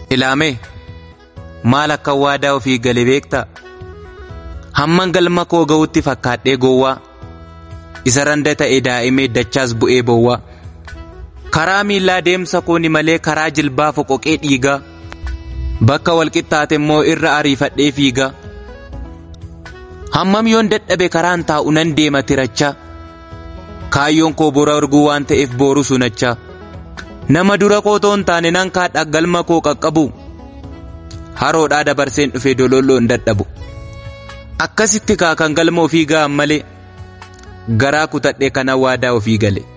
Ilaamee maal akka waadaa ofii gale beektaa? Hamman galma koo ga'utti fakkaadhee gowwaa. Isa randa ta'e daa'imee dachaas bu'ee bowwaa. Karaa miillaa deemsa kooni malee karaa jilbaa foqoqee dhiigaa. Bakka walqixxaate immoo irra ariifadhee fiigaa. Hammam yoon dadhabe karaan taa'u nan deema tirachaa. Kaayyoon koo bora arguu waan ta'eef booru sunachaa. Nama dura koo toon taane nan kaadha galma koo qaqqabu. Haroodhaa dabarseen dhufe dololloon dadhabu. Akkasitti kaakan galma ofii ga'an malee garaa kutadhee kana waadaa ofii gale.